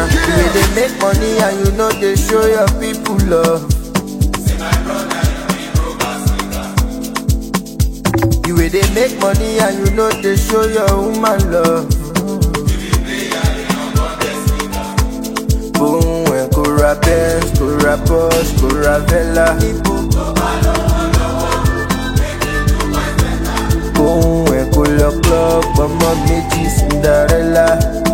You dey make money and you know they show your people love. You wey dey make money and you know they show your woman love. Boom, ẹ kò ra Benz, kò ra Porsche, kò ra Vella. Boom, ẹ kò lọ club, ọmọ méjì Cinderella.